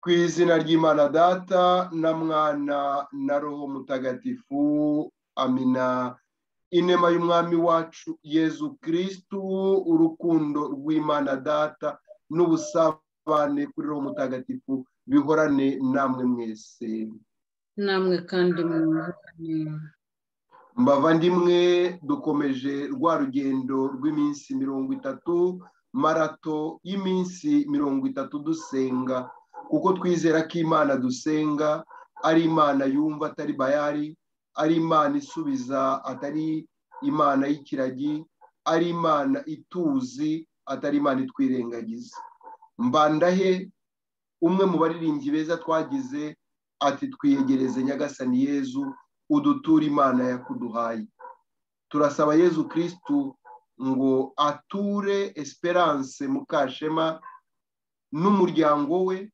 ku izina ry'imana data na mwana na roho mutagatifu amina inema y'umwami wacu yezu kirisitu urukundo rw'imana data n'ubusabane kuri roho mutagatifu bihorane namwe mwese namwe kandi mwihorane mbavandimwe dukomeje rwa rugendo rw'iminsi mirongo itatu marato y'iminsi mirongo itatu dusenga kuko twizera ko imana dusenga ari imana yumva atari bayari ari imana isubiza atari imana y'ikiragi ari imana ituzi atari imana itwirengagiza mbandahe umwe mu baririmbyi beza twagize ati twiyegereze nyagasani yezu uduture imana yakuduhaye turasaba yezu kirisitu ngo ature esperance mukashema n'umuryango we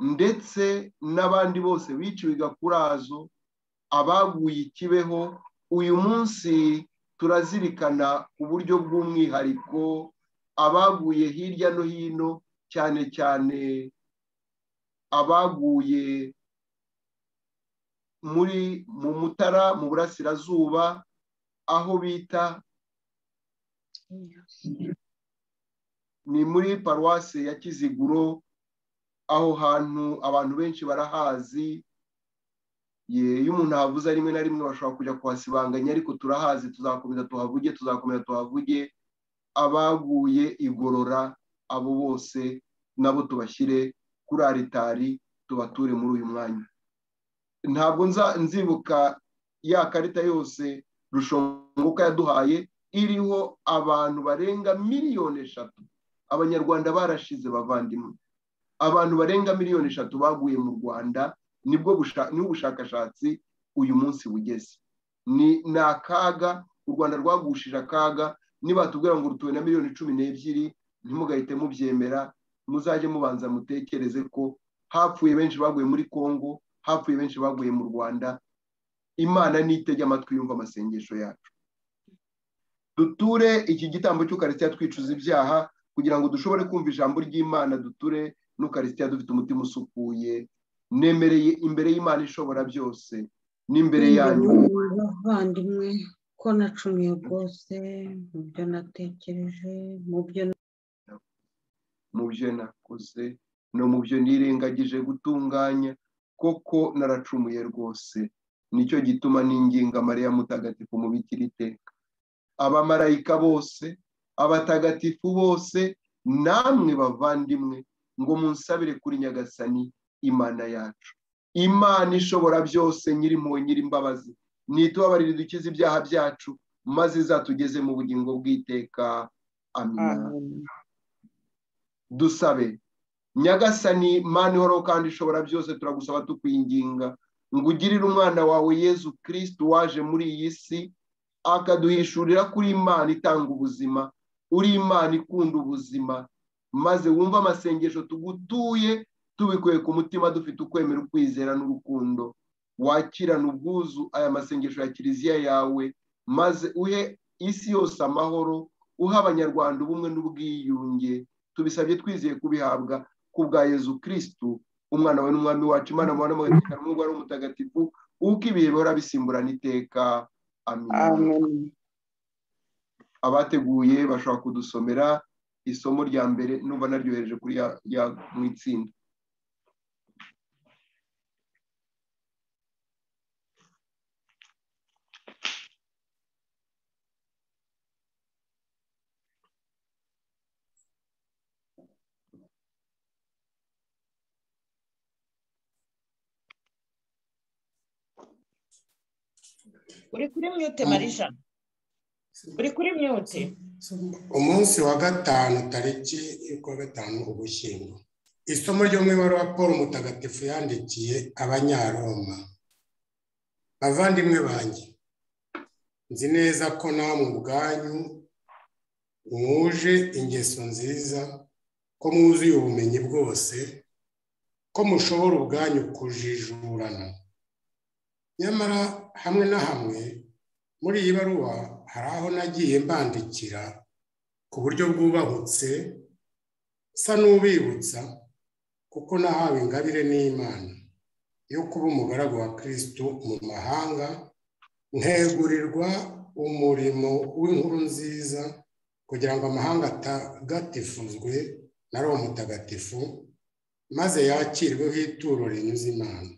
ndetse n'abandi bose biciwe igakurazo abaguye ikibeho uyu munsi turazirikana ku buryo bw'umwihariko abaguye hirya no hino cyane cyane abaguye muri mu mutara mu burasirazuba aho bita ni muri paruwasi ya kiziguro aho hantu abantu benshi barahazi iyo umuntu ahavuze rimwe na rimwe bashobora kujya kuhasibanganya ariko turahazi tuzakomeza tuhavuge tuzakomeza tuhavuge abaguye igorora abo bose nabo tubashyire kuri aritari tubature muri uyu mwanya ntabwo nzibuka ya karita yose rushongoka yaduhaye iriho abantu barenga miliyoni eshatu abanyarwanda barashize bavandimwe abantu barenga miliyoni eshatu baguye mu rwanda nibwo ubushakashatsi uyu munsi bugeze ni akaga u rwanda rwagushije akaga nibatubwira ngo rutuwe na miliyoni cumi n'ebyiri ntimugahite mubyemera muzajye mubanza mutekereze ko hapfuye benshi baguye muri congo hapfuye benshi baguye mu rwanda imana nitege amatwi yumva amasengesho yacu duture iki gitambo cy'ukarisitiya twicuza ibyaha kugira ngo dushobore kumva ijambo ry'imana duture n'ukarisitiya dufite umutima usukuye nemereye imbere y'imana ishobora byose n'imbere yanyu bavandimwe ko nacumiye rwose mu byo natekereje mu byo mu byo nakoze no mu byo nirengagije gutunganya koko naracumuye rwose nicyo gituma n'inginga mariya mutagatifu mu bikira iteka abamarayika bose abatagatifu bose namwe bavandimwe ngo munsabire kuri nyagasani imana yacu imana ishobora byose nyirimpuhwe nyirimbabazi ntitubabarire dukize ibyaha byacu maze izatugeze mu bugingo bw'iteka amina dusabe nyagasani mani ihoraho kandi ishobora byose turagusaba tukwinginga ngo ugirire umwana wawe yezu kirisitu waje muri iyi si akaduhishurira kuri imana itanga ubuzima uri imana ikunda ubuzima maze wumve amasengesho tugutuye tubikuye ku mutima dufite ukwemera ukwizera n'urukundo wakirana ubwuzu aya masengesho ya kiliziya yawe maze uhe isi yose amahoro uhe abanyarwanda ubumwe n'ubwiyunge tubisabye twizeye kubihabwa ku bwa yezu kirisitu umwana we n'umwami wacu imana mubona mugatekana umwuga ari umutagatifu uko ibihe bihora bisimburana iteka amen abateguye bashobora kudusomera isomo rya mbere numva naryohereje kuri ya mu itsinda uri kuri myote marija uri kuri myote umunsi wa gatanu tariki y'ukwa gatanu ugushyingo isomo ryo mu ibaruwa paul mutagatifu yandikiye abanyaroma bavandimwe banjye nzi neza ko namwe ubwanyu mwuje ingeso nziza ko mwuzuye ubumenyi bwose ko mushobora ubwanyu kujijurana nyamara hamwe na hamwe muri iyi baruwa hari aho nagiye mbandikira ku buryo bwubahutse nsa n'ubibutsa kuko nahawe ingabire n'imana yo kuba umugaragu wa kirisitu mu mahanga ntegurirwa umurimo w'inkuru nziza kugira ngo amahanga atagatifuzwe na roho mutagatifu maze yakirweho ituro rinyuze imana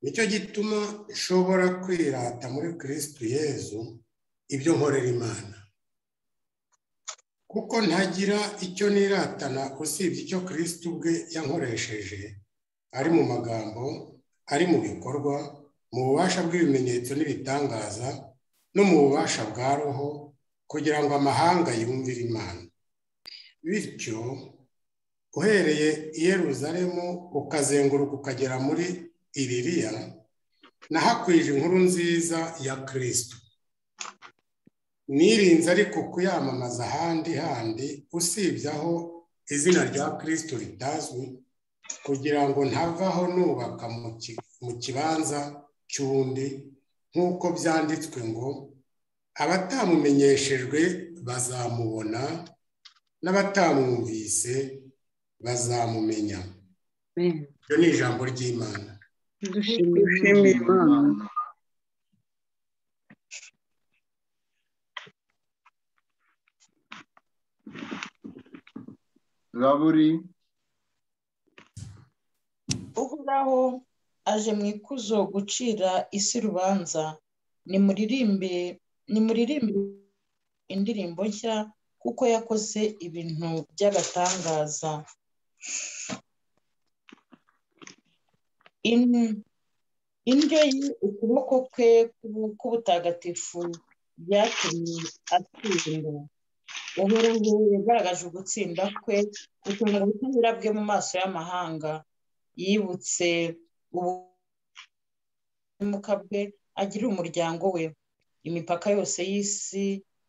nicyo gituma nshobora kwirata muri kirisitu yezu ibyo nkorera imana kuko ntagira icyo niratana usibye icyo kirisitu ubwe yankoresheje ari mu magambo ari mu bikorwa mu bubasha bw'ibimenyetso n'ibitangaza no mu bubasha bwa roho kugira ngo amahanga yumvire imana bityo uhereye i Yeruzalemu ukazenguruka ukagera muri iririya nahakwije inkuru nziza ya kirisitu nirinze ariko kuyamamaza ahandi handi usibye aho izina rya kirisitu ritazwi kugira ngo ntavaho nubaka mu kibanza cy'undi nk'uko byanditswe ngo abatamumenyeshejwe bazamubona n'abatamwumvise bazamumenya iryo ni ijambo ry'imana dushimira imana raburi uhoraho aje mu ikuzo gucira isi urubanza nimuririmbe nimuririmbe indirimbo nshya kuko yakoze ibintu by'agatangaza indyo ye ukuboko kwe k'ubutagatifu byatumye atsinda uhoraho yagaragaje ugutsinda kwe gutanga ubutabera bwe mu maso y'amahanga yibutse ubumuga bwe agira umuryango we imipaka yose y'isi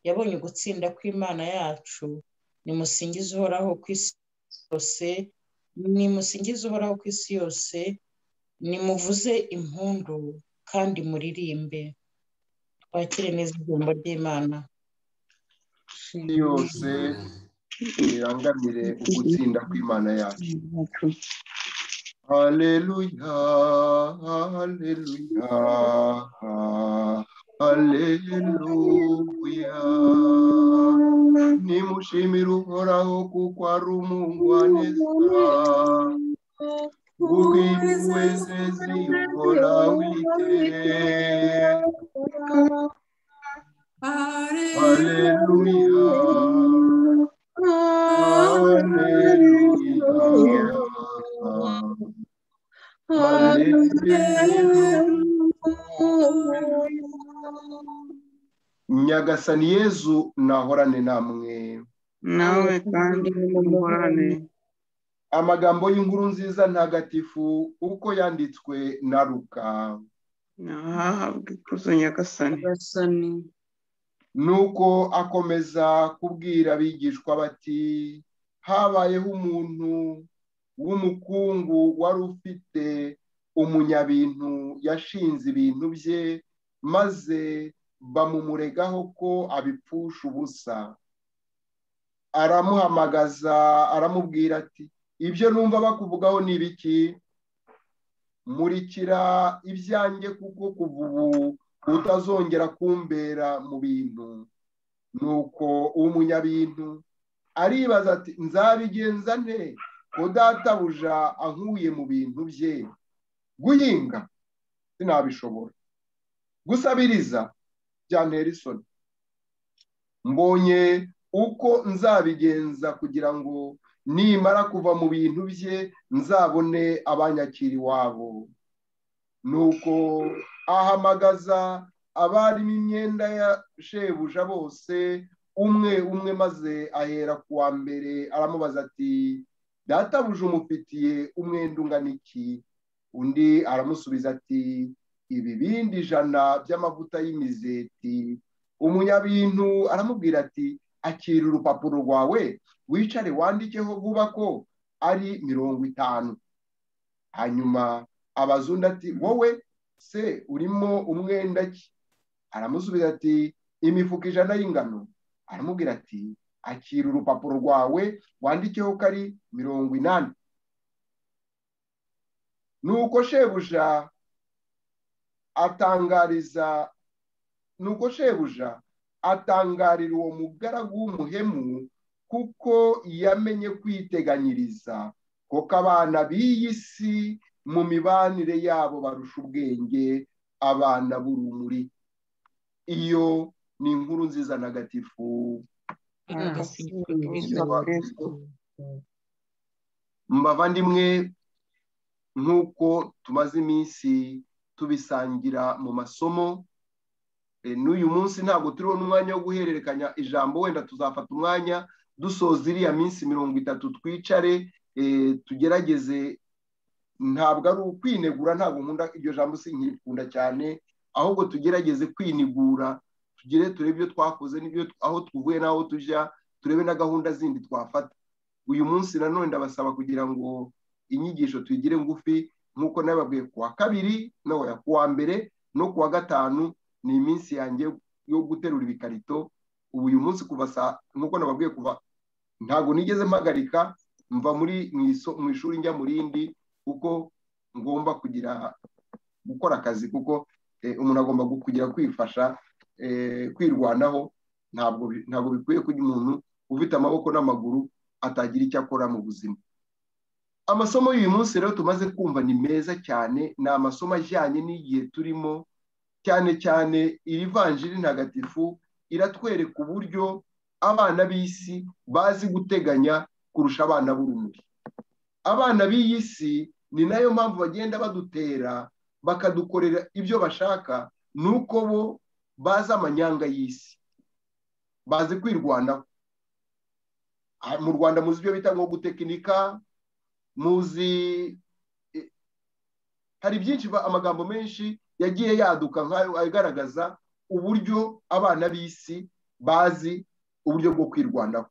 yabonye ugutsinda kw'imana yacu nimusingize uhoraho ku isi yose nimusingize uhoraho ku isi yose nimuvuze impundu kandi muririmbe twakire neza ijambo ry'imana isi yose irangamire ugutsinda kw'imana yacu haleluya haleluya haleluya nimushimire uhoraho kuko ari umugwaneza ubwiru wese ziyukora witeka haleluya haleluya nyagasani yezu nahorane namwe nawe kandi n'umuhorane amagambo y'inkuru nziza ntagatifu uko yanditswe na ruka ntahahabwe ikuzo nyagasani gasani nuko akomeza kubwira abigishwa bati habayeho umuntu w'umukungu wari ufite umunyabintu yashinze ibintu bye maze bamumuregaho ko abipfusha ubusa aramuhamagaza aramubwira ati ibyo numva bakuvugaho ni ibiki murikira ibyanjye kuko kuva ubu utazongera kumbera mu bintu nuko umunyabintu aribaza ati nzabigenza nte udatabuja ankuye mu bintu bye guhinga sinabishobora gusabiriza byantera isoni mbonye uko nzabigenza kugira ngo nimara kuva mu bintu bye nzabone abanyakira iwabo nuko ahamagaza abarimo imyenda ya shebuja bose umwe umwe maze ahera ku wa mbere aramubaza ati databuja umufitiye umwenda ungana iki undi aramusubiza ati ibibindi ijana by'amavuta y'imizeti umunyabintu aramubwira ati akira urupapuro rwawe wicare wandikeho vuba ko ari mirongo itanu hanyuma abaza undi ati wowe se urimo umwenda ki aramusubiza ati imifuka ijana y'ingano aramubwira ati akira urupapuro rwawe wandikeho ko ari mirongo inani nuko shebuja atangariza nuko shebuja atangarira uwo mugaragu w'umuhemu kuko yamenye kwiteganyiriza kuko abana b'iyi si mu mibanire yabo barusha ubwenge abana b'urumuri iyo ni inkuru nziza ntagatifu mbavandimwe nk'uko tumaze iminsi tubisangira mu masomo n'uyu munsi ntabwo turiho n'umwanya wo guhererekanya ijambo wenda tuzafata umwanya dusoza iriya minsi mirongo itatu twicare tugerageze ntabwo ari ukwinegura ntabwo nkunda iryo jambo si nkirikunda cyane ahubwo tugerageze kwinigura tugire turebe ibyo twakoze n'ibyo aho tuvuye n'aho tujya turebe na gahunda zindi twafata uyu munsi nanone ndabasaba kugira ngo inyigisho tuyigire ngufi nk'uko nababwiye kuwa kabiri no kuwa mbere no kuwa gatanu ni iminsi yanjye yo guterura ibikarito ubu uyu munsi kuva saa nk'uko nababwiye kuva ntabwo nigeze mpagarika mva muri mu ishuri njya mu rindi kuko ngomba kugira gukora akazi kuko umuntu agomba kugira kwifasha kwirwanaho ntabwo bikwiye ko umuntu ufite amaboko n'amaguru atagira icyo akora mu buzima amasomo y'uyu munsi rero tumaze kumva ni meza cyane ni amasomo ajyanye n'igihe turimo cyane cyane iri vanjiri ntagatifu iratwereka uburyo abana b'isi bazi guteganya kurusha abana b'urumuri abana b'iyi si ni nayo mpamvu bagenda badutera bakadukorera ibyo bashaka ni uko bo bazi amanyanga y'isi bazi kwirwanaho mu rwanda muzi ibyo bita nko gutekinika muzi hari byinshi amagambo menshi yagiye yaduka nk'ayo agaragaza uburyo abana b'isi bazi uburyo bwo kwirwanaho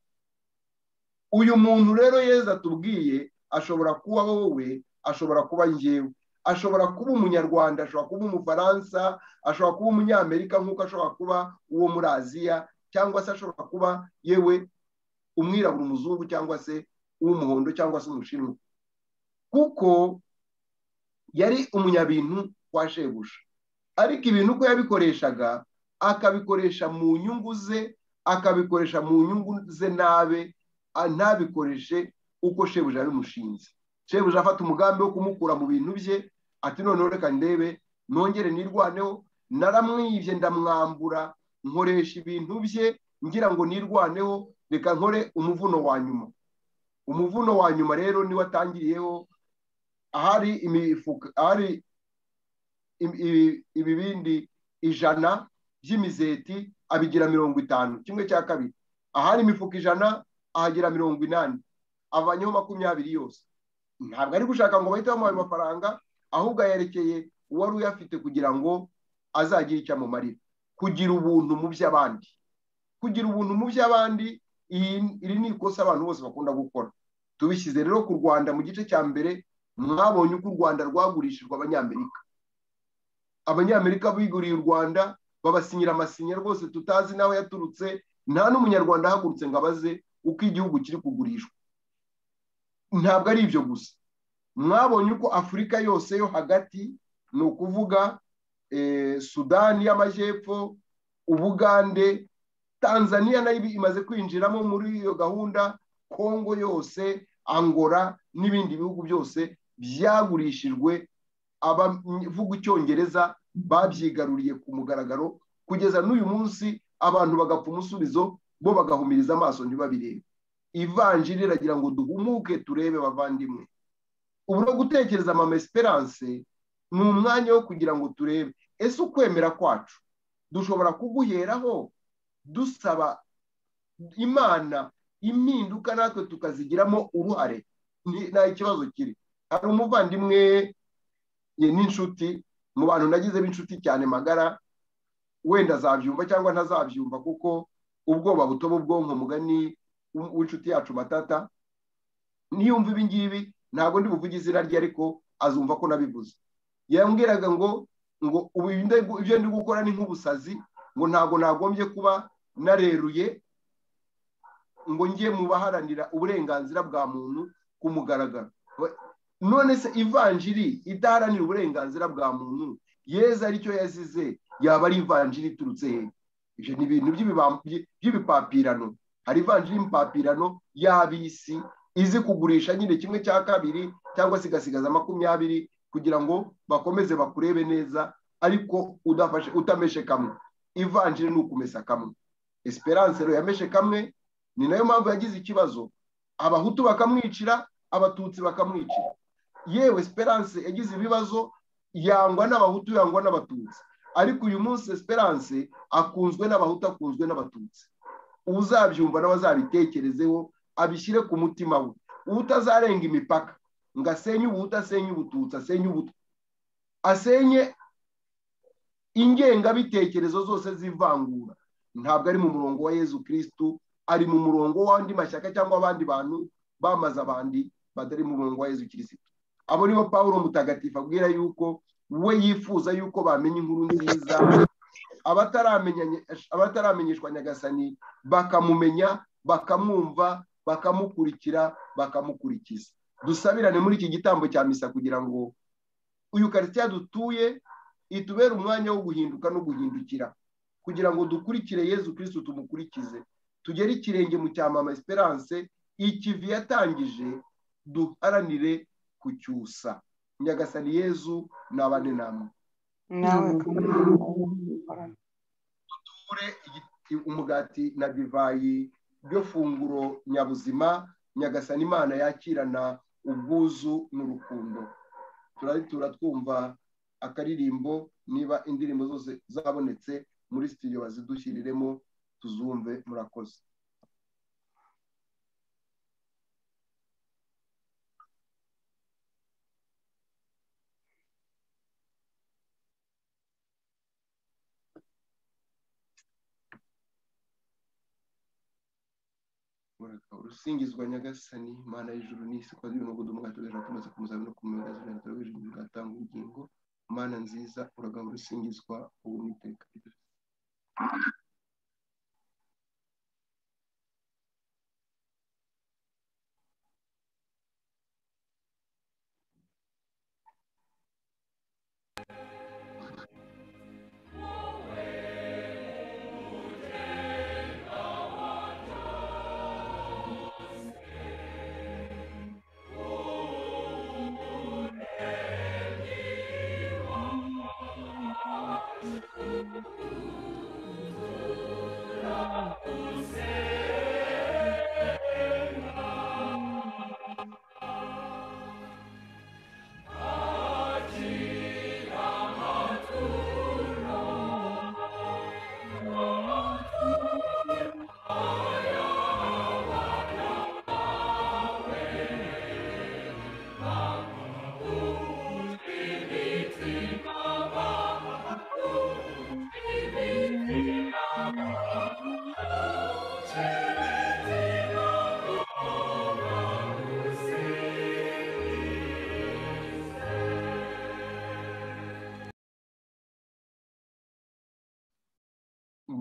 uyu muntu rero yeza atubwiye ashobora kuba wowe ashobora kuba ngewe ashobora kuba umunyarwanda ashobora kuba umufaransa ashobora kuba umunyamerika nk'uko ashobora kuba uwo muri aziya cyangwa se ashobora kuba yewe umwirabura umuzungu cyangwa se uw'umuhondo cyangwa se umushinwa kuko yari umunyabintu kwa shebuja ariko ibintu uko yabikoreshaga akabikoresha mu nyungu ze akabikoresha mu nyungu ze nabe ntabikoreshe uko shebuja yabimushinze shebuja afata umugambi wo kumukura mu bintu bye ati noneho reka ndebe nongere nirwaneho naramwibye ndamwambura nkoresha ibintu bye ngira ngo nirwaneho reka nkore umuvuno wa nyuma umuvuno wa nyuma rero niwo atangiriyeho ahari imifuka ahari ibibindi ijana by'imizeti abigira mirongo itanu kimwe cya kabiri ahari imifuka ijana ahagira mirongo inani avanyeho makumyabiri yose ntabwo ari gushaka ngo bahite bamuha ayo mafaranga ahubwo ayerekeye uwari uyafite kugira ngo azagire icyo amumarira kugira ubuntu mu by'abandi kugira ubuntu mu by'abandi iri ni ikosa abantu bose bakunda gukora tubishyize rero ku rwanda mu gice cya mbere mwabonye uko u rwanda rwagurishijwe abanyamerika abanyamerika biguriye u rwanda babasinyira amasinya rwose tutazi n'aho yaturutse nta n'umunyarwanda ahagurutse ngo abaze uko igihugu kiri kugurishwa ntabwo ari ibyo gusa mwabonye uko afurika yose yo hagati ni ukuvuga sudani y'amajyepfo ubugande tanzania nayo imaze kwinjiramo muri iyo gahunda kongo yose angora n'ibindi bihugu byose byagurishijwe abavuga icyongereza babyigaruriye ku mugaragaro kugeza n'uyu munsi abantu bagapfa umusubizo bo bagahumiriza amaso ntibabirebe ivanjiri iragira ngo duhumuke turebe bavandimwe ubu no gutekereza mama esperance ni umwanya wo kugira ngo turebe ese ukwemera kwacu dushobora kuguheraho dusaba imana impinduka natwe tukazigiramo uruhare nta kibazo kiri hari umuvandimwe n'inshuti mu bantu nagize b'inshuti cyane magara wenda azabyumva cyangwa ntazabyumva kuko ubwoba butoba ubwonko mugani w'inshuti yacu matata niyumva ibi ngibi ntabwo ndi buvuge izina rye ariko azumva ko nabivuze yambwiraga ngo ngo ibyo ndi gukora ni nk'ubusazi ngo ntabwo nagombye kuba nareruye ngo ngiye mu baharanira uburenganzira bwa muntu ku mugaragaro none se ivanjiri idaharanira uburenganzira bwa muntu yeza aricyo yazize yaba ari ivanjiri iturutse he ibyo ni ibintu by'ibibam- by- by'ibipapirano hari ivanjiri y'imipapirano y'ab'isi izi kugurisha nyine kimwe cya kabiri cyangwa se igasigaza makumyabiri kugira ngo bakomeze bakurebe neza ariko udafashe utameshe kamwe ivanjiri ni ukumesa kamwe esperance rero yameshe kamwe ni nayo mpamvu yagize ikibazo abahutu bakamwicira abatutsi bakamwicira yewe esperance yagize ibibazo yangwa n'abahutu yangwa n'abatutsi ariko uyu munsi esperance akunzwe n'abahutu akunzwe n'abatutsi uzabyumva nawe azabitekerezeho abishyire ku mutima we utazarenga imipaka ngo asenye ubuhutu asenye ubututsi asenye ubutwa asenye ingengabitekerezo zose z'ivangura ntabwo ari mu murongo wa yezu kirisitu ari mu murongo w'andi mashyaka cyangwa abandi bantu bamaze abandi batari mu murongo wa yezu kirisitu abo nibo paul mutagatifu abwira yuko we yifuza yuko bamenya inkuru nziza abataramenya- abataramenyeshwa nyagasani bakamumenya bakamwumva bakamukurikira bakamukurikiza dusabirane muri iki gitambo cya misa kugira ngo uyu karitsiye dutuye itubere umwanya wo guhinduka no guhindukira kugira ngo dukurikire yezu kirisitu tumukurikize tugere ikirenge mu cyamama esperance ikivi yatangije duharanire kucyusa nyagasani yezu nabane namwe nawe ture igiti- umugati na divayi ryo funguro nyabuzima nyagasani imana yakirana ubwuzu n'urukundo turaritura twumva akaririmbo niba indirimbo zose zabonetse muri sitidiyo bazidushyiriremo tuzumve murakoze urusingizwa nyagasani mana y'ijuru n'isi kwa zino ngo dumugati ugaja tumaze kumuzaba no kumuyoboza ijana turabe ijuru rigatanga ubugingo mana nziza uragaba urusingizwa ubu n'iteka ryose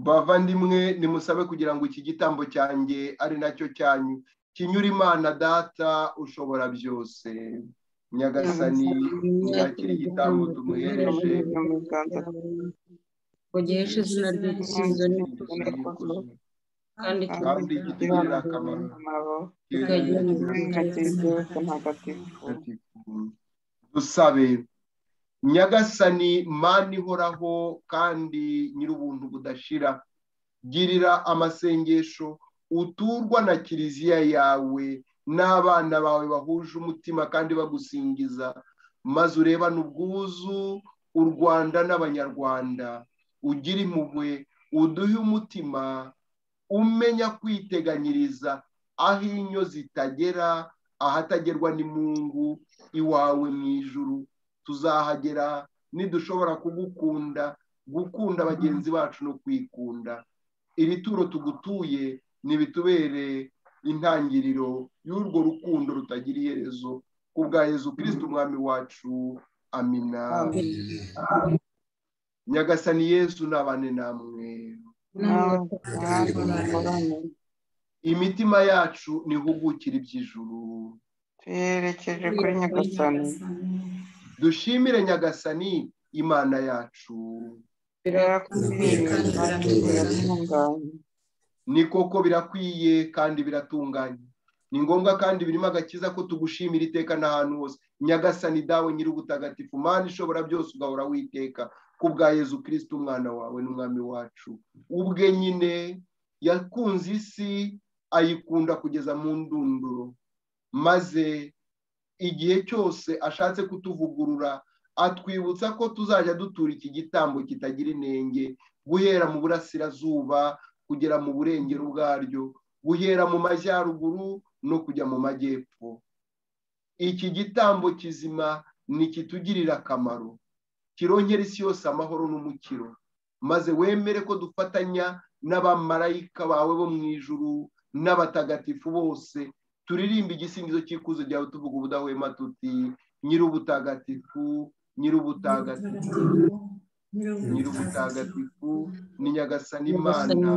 bavandimwe nimusabe kugira ngo iki gitambo cyanjye ari nacyo cyanyu kinyura imana data ushobora byose nyagasani yakira igitambo tumuhereje ugeshe izina ry'ikizo kandi kandi kitugirira akamaro dusabe nyagasani mani ihoraho kandi nyir'ubuntu budashira girira amasengesho uturwa na kiliziya yawe n'abana bawe bahuje umutima kandi bagusingiza maze urebane ubwuzu u rwanda n'abanyarwanda ugire impuhwe uduhe umutima umenya kwiteganyiriza aho inyo zitagera ahatagerwa n'imungu iwawe mu ijuru tuzahagera nidushobora kugukunda gukunda bagenzi bacu no kwikunda iri turo tugutuye ntibitubere intangiriro y'urwo rukundo rutagira iherezo ku bwa yezu kirisiti umwami wacu amina nyagasani yezu n'abane namwe imitima yacu ntihugukire iby'ijuru tuyerekeje kuri nyagasani dushimire nyagasani imana yacu birakwiriye kandi kandi biratunganye. biratunganye ni koko birakwiye kandi biratunganye ni ngombwa kandi birimo agakiza ko tugushimira iteka n'ahantu hose nyagasani dawe nyir'ubutagatifu mani ishobora byose ugahora witeka ku bwa yezu kirisiti umwana wawe n'umwami wacu ubwe nyine yakunze isi ayikunda kugeza mu ndunduro maze igihe cyose ashatse kutuvugurura atwibutsa ko tuzajya dutura iki gitambo kitagira inenge guhera mu burasirazuba kugera mu burengero bwaryo guhera mu majyaruguru no kujya mu majyepfo iki gitambo kizima ni kitugirira akamaro kirongera isi yose amahoro n'umukiro maze wemere ko dufatanya n'abamarayika bawe bo mu ijuru n'abatagatifu bose turirimba igisingizo cy'ikuzo ryawe tuvuga ubudahwema tuti nyir'ubutagatifu nyir'ubutagatifu nyir'ubutagatifu ni nyagasani imana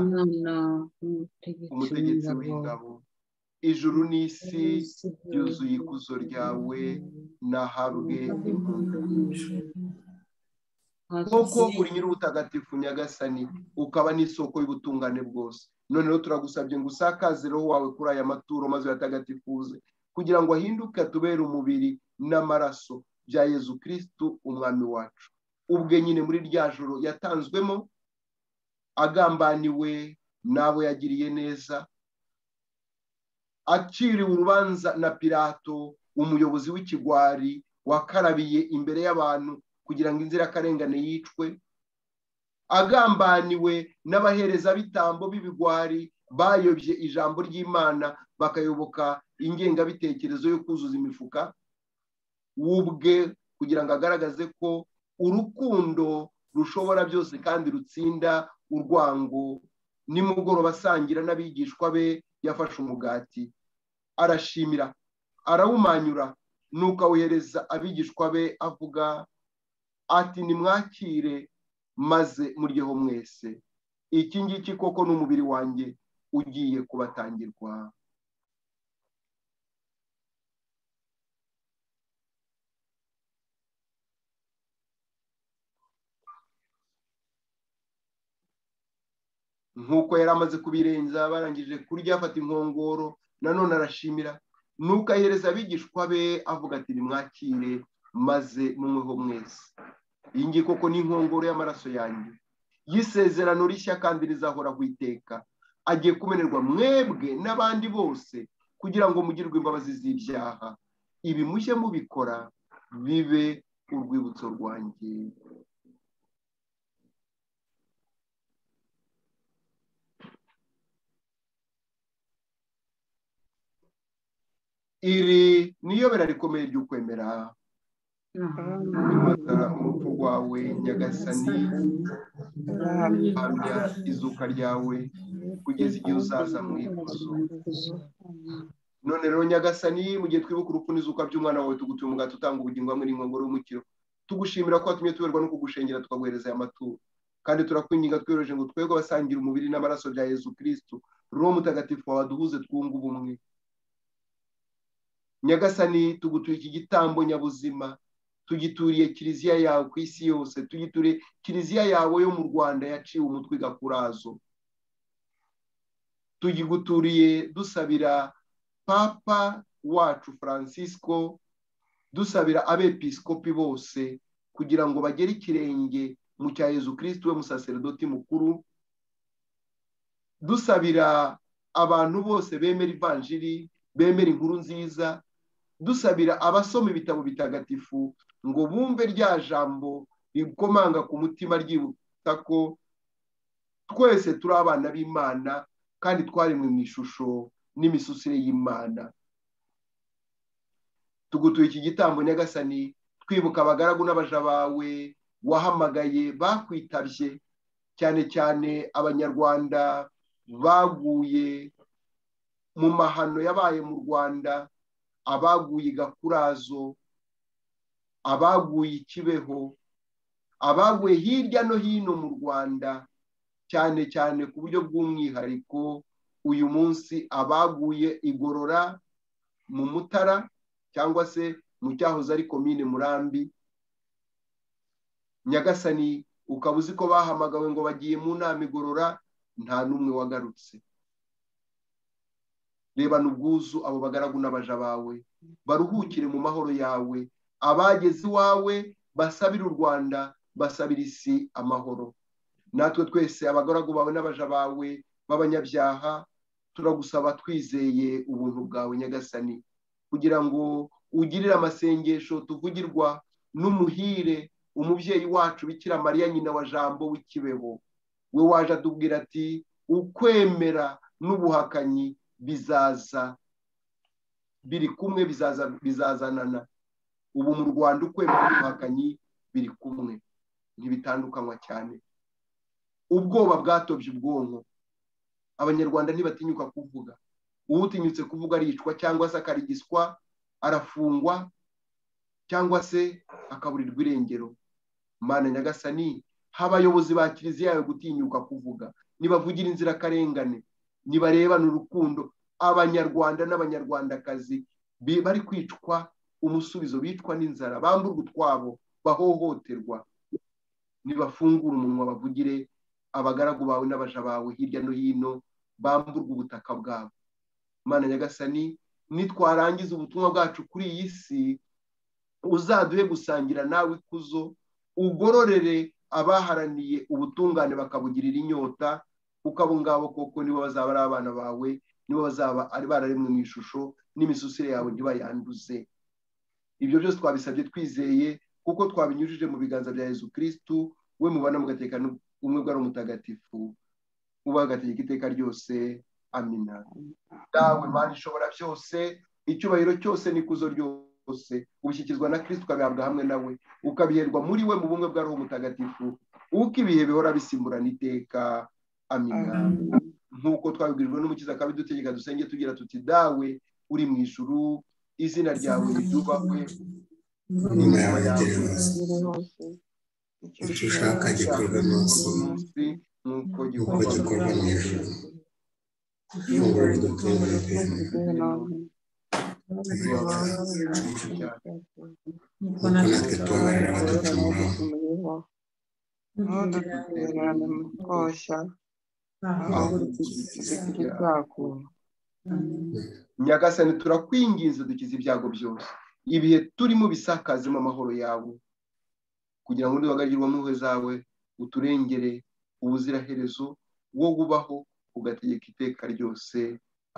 umutegetsi w'ingabo ijuru n'isi byuzuye ikuzo ryawe nahabwe impundu nk'uko uri nyir'ubutagatifu nyagasani ukaba n'isoko y'ubutungane bwose noneho turagusabye ngo usakaze roho wawe kuri aya maturo maze uyatagatifuze kugira ngo ahinduke atubere umubiri n'amaraso bya yezu kirisitu umwami wacu ubwe nyine muri rya joro yatanzwemo agambaniwe n'abo yagiriye neza aciriwe urubanza na pirato umuyobozi w'ikigwari wakarabiye imbere y'abantu kugira ngo inzirakarengane yicwe agambaniwe n'abaherezabitambo b'ibigwari bayobye ijambo ry'imana bakayoboka ingengabitekerezo yo kuzuza imifuka wubwe kugira ngo agaragaze ko urukundo rushobora byose kandi rutsinda urwango nimugoroba asangira n'abigishwa be yafashe umugati arashimira arawumanyura nuko awohereza abigishwa be avuga ati nimwakire maze muryeho mwese iki ngiki koko ni umubiri wanjye ugiye kubatangirwa nk'uko yari amaze kubirenza barangije kurya afata inkongoro nanone arashimira nuko ahereza abigishwa be avuga ati nimwakire maze mumweho mwese iyi ngiyi koko ni inkongoro y'amaraso yanjye y'isezerano rishya kandi rizahoraho iteka agiye kumenerwa mwebwe n'abandi bose kugira ngo mugirwe imbabazi z'ibyaha ibi mujye mubikora bibe urwibutso rwanjye iri ni iyobera rikomeye ry'ukwemera matara urupfu rwawe nyagasani hamya izuka ryawe kugeza igihe uzaza mu ikuzo none rero nyagasani mu gihe twibuka urupfu n'izuka by'umwana wawe tugutuye umugati utanga ubugingo hamwe n'inkongoro y'umukiro tugushimira ko watumye tuberwa no kugushengera tukaguhereza aya maturo kandi turakwinginga twiyoroheje ngo twebwe abasangira umubiri n'amaraso bya yezu kirisitu roho mutagatifu wawe duhuze twunge ubumwe nyagasani tugutuye iki gitambo nyabuzima tugituriye kiliziya yawe ku isi yose tugituriye kiliziya yawe yo mu rwanda yaciwe umutwe igakurazo tugiguturiye dusabira papa wacu francisco dusabira abepiskopi bose kugira ngo bagere ikirenge mu cya yezu kirisiti we musaseredoti mukuru dusabira abantu bose bemera ivanjiri bemera inkuru nziza dusabira abasoma ibitabo bitagatifu ngo bumve rya jambo rikomanga ku mutima ryibutsa ko twese turi abana b'imana kandi twaremwe mu ishusho n'imisusire y'imana tugutuye iki gitambo nyagasani twibuka abagaragu n'abaja bawe wahamagaye bakwitabye cyane cyane abanyarwanda baguye mu mahano yabaye mu rwanda abaguye gakurazo abaguye ikibeho abaguye hirya no hino mu rwanda cyane cyane ku buryo bw'umwihariko uyu munsi abaguye igorora mu mutara cyangwa se mu cyahoze ari komine murambi nyagasani ukaba uzi ko bahamagawe ngo bagiye mu nama igorora nta n'umwe wagarutse rebana ubwuzu abo bagaragu n'abaja bawe baruhukire mu mahoro yawe abageze iwawe basabire u rwanda basabire isi amahoro natwe twese abagaragu bawe n'abaja bawe b'abanyabyaha turagusaba twizeye ubuntu bwawe nyagasani kugira ngo ugirire amasengesho tuvugirwa n'umuhire umubyeyi wacu bikira mariya nyina wa jambo w'ikibebo we waje atubwira ati ukwemera n'ubuhakanyi bizaza biri kumwe bizaza bizazanana ubu mu rwanda ukwemera n'ubuhakanyi biri kumwe ntibitandukanywa cyane ubwoba bwatobye ubwonko abanyarwanda ntibatinyuka kuvuga uwutinyutse kuvuga aricwa cyangwa se akarigiswa arafungwa cyangwa se akaburirwa irengero mana nyagasani ha abayobozi ba kiliziya yawe gutinyuka kuvuga nibavugira inzirakarengane nibarebana urukundo abanyarwanda n'abanyarwandakazi bi- bari kwicwa umusubizo bicwa n'inzara bamburwa utwabo bahohoterwa nibafungure umunwa bavugire abagaragu bawe n'abaja bawe hirya no hino bamburwa ubutaka bwabo mana nyagasani nitwarangiza ubutumwa bwacu kuri iyi si uzaduhe gusangira nawe ikuzo ugororere abaharaniye ubutungane bakabugirira inyota kuko abo ngabo koko nibo bazaba ari abana bawe nibo bazaba ari bararemwe mu ishusho n'imisusire yawe ntibayanduze ibyo byose twabisabye twizeye kuko twabinyujije mu biganza bya yezu kirisitu we mubana mugateka ubumwe bwari umutagatifu ubagategeka iteka ryose amina dawe mana ishobora byose icyubahiro cyose n'ikuzo ryose ubishyikizwa na kirisitu ukabihabwa hamwe nawe ukabiherwa muri we mu bumwe bwa roho mutagatifu uko ibihe bihora bisimburana iteka amina nk'uko twabibwirijwe n'umukiza akabidutegeka dusenge tugira tuti dawe uri mu ijuru izina ryawe ryubahwe nyuma yawe igere hose hose icyo ushaka gikorwa munsi munsi nk'uko nk'uko gikorwa mu gikorwa mu ijoro ifunguro ridutungura ibintu nk'uko natwe tubabarira abaducumuraho ntudutererane mu koshya ahubwo tugire ibyago nyagasani turakwinginze dukize ibyago byose ibihe turimo bisakazemo amahoro yawe kugira ngo ntibagagirwe mu mpuhwe zawe uturengere ubuziraherezo wo gubaho ugategeka iteka ryose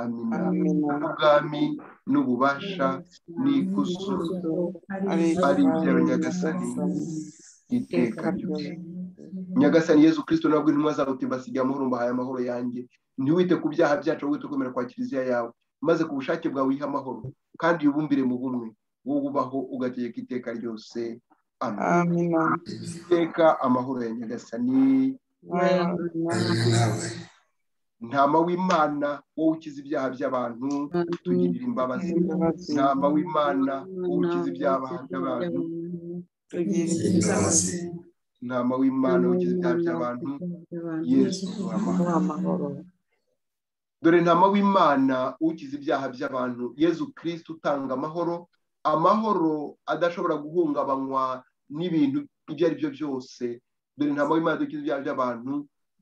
amina Amina. ubwami n'ububasha n'ikuzo ari ari iby'aba nyagasani iteka ryose nyagasani yezu kirisito nabwo intumwa zawe uti mbasigaye amahoro mbahaye amahoro yanjye ntiwite ku byaha byacu ahubwo wite kwemera kwa kiliziya yawe maze ku bushake bwawe wihe amahoro kandi wibumbire mu bumwe wowe ubaho ugategeka iteka ryose amen amina iteka amahoro ya nyagasani hamwe nawe ntama w'imana wowe ukiza ibyaha by'abantu tugirira imbabazi imbabazi ntama w'imana wowe ukiza ibyaha by'abantu tugira imbabazi ntama w'imana wowe ukiza ibyaha by'abantu yesu duha amahoro duha amahoro dore ntama w'imana ukiza ibyaha by'abantu yezu kirisiti utanga amahoro amahoro adashobora guhungabanywa n'ibintu ibyo ari byo byose dore ntama w'imana ukiza ibyaha by'abantu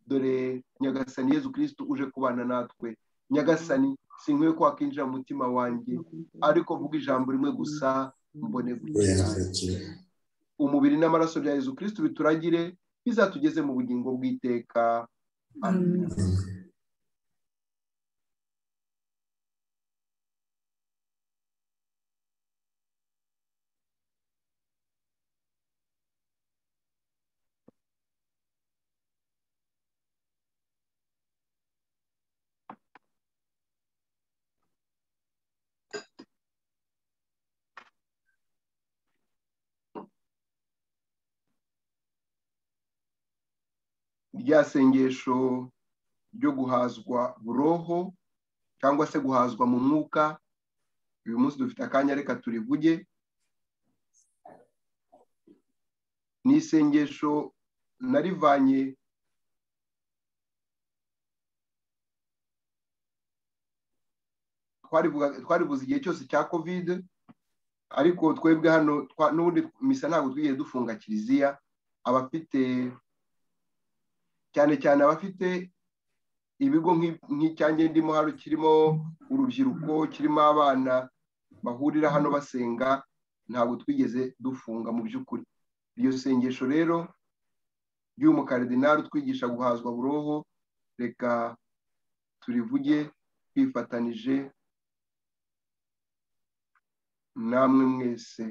dore nyagasani yezu kirisiti uje kubana natwe nyagasani sinkwiye ko wakinjira mu mutima wanjye ariko vuga ijambo rimwe gusa mbone gukira uyakira umubiri n'amaraso bya yezu kirisiti bituragire bizatugeze mu bugingo bw'iteka amen rya sengesho ryo guhazwa buroho cyangwa se guhazwa mu mwuka uyu munsi dufite akanya reka turivuge ni isengesho narivanye twarivuga- twarivuze igihe cyose cya kovide ariko twebwe hano twa- n'ubundi misa ntabwo twigeze dufunga kiliziya abafite cyane cyane abafite ibigo nk'i- nk'icyange ndimo hano kirimo urubyiruko kirimo abana bahurira hano basenga ntabwo twigeze dufunga mu by'ukuri iryo sengesho rero ry'uyu mukaridinari utwigisha guhazwa buroho reka turivuge twifatanije namwe mwese